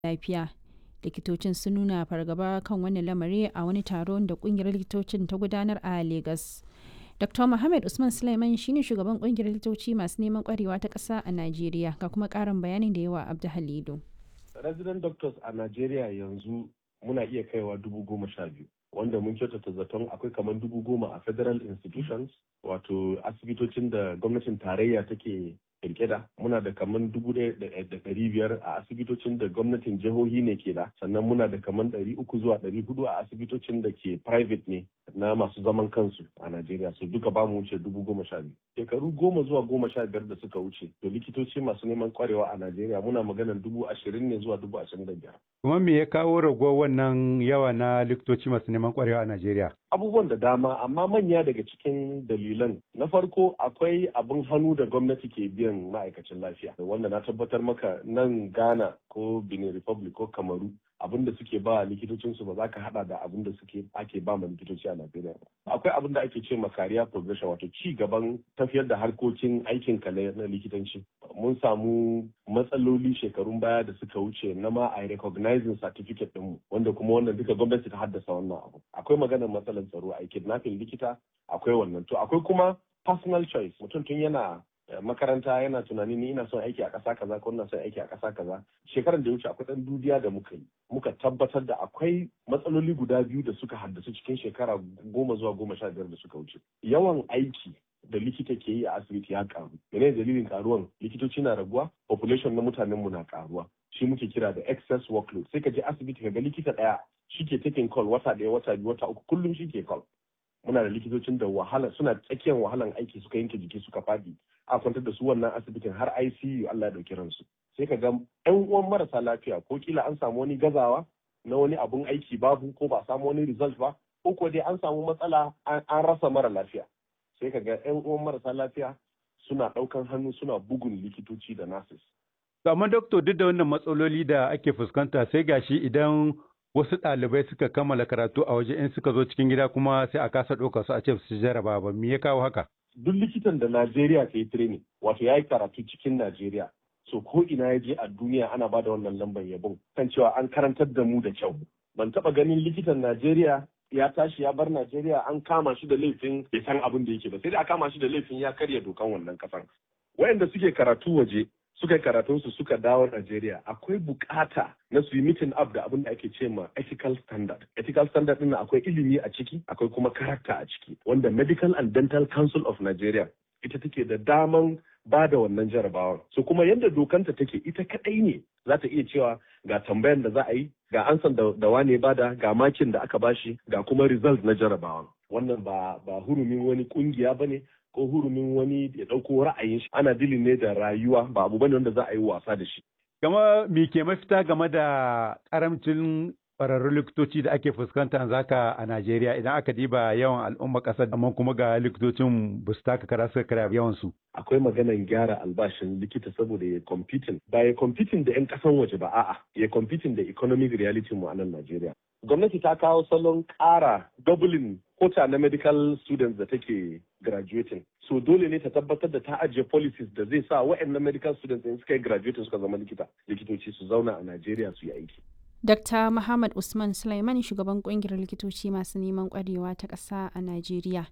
lafiya. Likitocin sun nuna fargaba kan wannan lamari a wani taron da kungiyar likitocin ta gudanar a Legas. Dr. Muhammad Usman Sulaiman shine shugaban kungiyar likitoci masu neman kwarewa ta ƙasa a Najeriya ga kuma ƙarin bayanin da yawa Abdu Halidu. Resident doctors a Najeriya yanzu muna iya kaiwa dubu goma sha biyu. Wanda mun kyautata zaton akwai kamar dubu goma a federal institutions wato asibitocin da gwamnatin tarayya take kirkira muna da kamar dubu ɗaya da ɗari biyar a asibitocin da gwamnatin jihohi ne ke da sannan muna da kamar ɗari uku zuwa ɗari hudu a asibitocin da ke private ne na masu zaman kansu a Najeriya su duka ba mu wuce dubu goma sha biyu. Shekaru goma zuwa goma sha biyar da suka wuce to likitoci masu neman kwarewa a Najeriya muna maganar dubu ashirin ne zuwa dubu ashirin da biyar. Kuma me ya kawo raguwar wannan yawa na likitoci masu neman kwarewa a Najeriya? Abubuwan da dama amma manya daga cikin dalilan na farko akwai abin hannu da gwamnati ke biyan ma'aikacin lafiya wanda na tabbatar maka nan Ghana ko Benin Republic ko Kamaru abin da suke ba likitocin su ba za ka hada da abin da suke ake ba ma likitoci a Najeriya ba. Akwai abin da ake ce ma career progression wato ci gaban tafiyar da harkokin aikin ka na likitanci. Mun samu matsaloli shekarun baya da suka wuce na ma a recognizing certificate ɗinmu wanda kuma wannan duka gwamnati ta haddasa wannan abu. Akwai maganar matsalar tsaro a kidnapping likita akwai wannan to akwai kuma personal choice mutum tun yana makaranta yana tunani ni ina son aiki a ƙasa kaza ko ina son aiki a ƙasa kaza shekarar da ya wuce akwai ɗan dudiya da muka yi muka tabbatar da akwai matsaloli guda biyu da suka haddasu cikin shekara goma zuwa goma sha biyar da suka wuce yawan aiki da likita ke yi a asibiti ya karu mene dalilin karuwan likitoci na raguwa population na mutanen mu na karuwa shi muke kira da excess workload sai ka je asibiti ka ga likita ɗaya shi ke taking call wata ɗaya wata biyu wata uku kullum shi ke call muna da likitocin da wahala suna tsakiyar wahalan aiki suka yanke jiki suka fadi a kwantar da su wannan asibitin har ICU Allah ya dauki ransu sai ka ga ƴan uwan marasa lafiya ko kila an samu wani gazawa na wani abun aiki babu ko ba samu wani result ba ko ko dai an samu matsala an rasa mara lafiya sai ka ga ƴan uwan marasa lafiya suna ɗaukan hannu suna bugun likitoci da nurses amma doctor duk da wannan matsaloli da ake fuskanta sai gashi idan wasu ɗalibai suka kammala karatu a waje in suka zo cikin gida kuma sai a kasa ɗauka su a ce su jaraba ba me ya kawo haka duk likitan da Najeriya ta yi training wato ya yi karatu cikin Najeriya so ko ina ya je a duniya ana ba da wannan lambar yabon kan cewa an karantar da mu da kyau ban taɓa ganin likitan Najeriya ya tashi ya bar Najeriya an kama shi da laifin bai san abin da yake ba sai da a kama shi da laifin ya karya dokan wannan kasan wayanda suke karatu waje suka yi karatunsu suka dawo Najeriya akwai bukata na su yi meeting up da abin da ake ce ma ethical standard. Ethical standard ɗin akwai ilimi a ciki akwai kuma karakta a ciki wanda Medical and Dental Council of Nigeria ita take da daman ba da wannan jarabawar. So kuma yadda dokanta take ita kaɗai ne za ta iya cewa ga tambayan da za a yi ga ansan da, da wane bada ga makin da aka bashi ga kuma result na jarabawar. Wannan ba, ba hurumin wani kungiya ba ne ko hurumin wani ya ɗauko ra'ayin shi ana dilin ne da rayuwa ba abu bane wanda za a yi wasa da shi. Gama me ke mafita game da karamcin ƙwararrun likitoci da ake fuskanta zaka a Najeriya idan aka diba yawan al'umma ƙasar amma kuma ga likitocin ba su taka kara suka kara yawan su. Akwai maganan gyara albashin likita saboda ya competing ba ya competing da 'yan ƙasan waje ba a'a ya competing da economic reality mu a nan Najeriya. Gwamnati ta kawo salon ƙara doubling kota na medical students da take graduating. So dole ne ta tabbatar da ta ajiye policies da zai sa waɗannan medical students in suka yi graduating suka zama likita. Likitoci su zauna a Najeriya su yi aiki. Dr. Muhammad Usman Sulaiman shugaban kungiyar likitoci masu neman kwarewa ta ƙasa a Najeriya.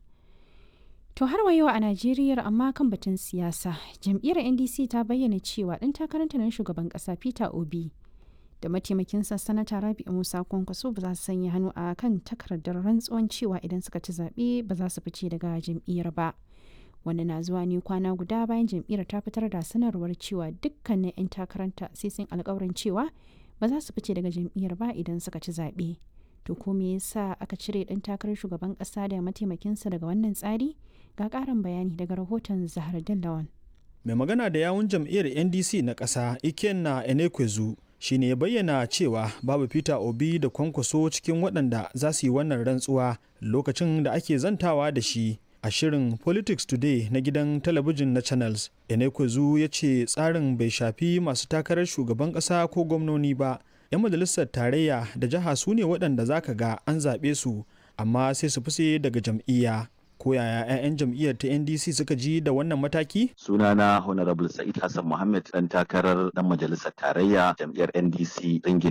To har wa yau a Najeriya amma kan batun siyasa, jam'iyyar NDC ta bayyana cewa ɗan takaranta na shugaban ƙasa Peter Obi da mataimakinsa sanata Rabi'u Musa Kwankwaso ba za su sanya hannu a kan takardar rantsuwan cewa idan suka ci zaɓe ba za su fice daga jam'iyyar ba. Wanda na zuwa ne kwana guda bayan jam'iyyar ta fitar da sanarwar cewa dukkanin 'yan takaranta sai sun alkawarin cewa ba za su fice daga jam'iyyar ba idan suka ci zaɓe. To ko me yasa aka cire ɗan takarar shugaban ƙasa da mataimakinsa daga wannan tsari? Ga ƙarin bayani daga rahoton Zahar Dallawan. Mai magana da yawun jam'iyyar NDC na ƙasa Ikenna Enekwezu shi ne ya bayyana cewa babu Peter Obi da kwankwaso cikin waɗanda za su yi wannan rantsuwa lokacin da ake zantawa da shi a shirin Politics Today na gidan talabijin na Channels. Enekwezu ya ce tsarin bai shafi masu takarar shugaban ƙasa ko gwamnoni ba. 'Yan majalisar tarayya da jiha su ne waɗanda za ka ga an zaɓe su amma sai su fi daga jam'iyya. ko yaya 'ya'yan jam'iyyar ta ndc suka ji da wannan mataki sunana honorable sa'id hassan muhammad dan takarar dan majalisar tarayya jam'iyyar ndc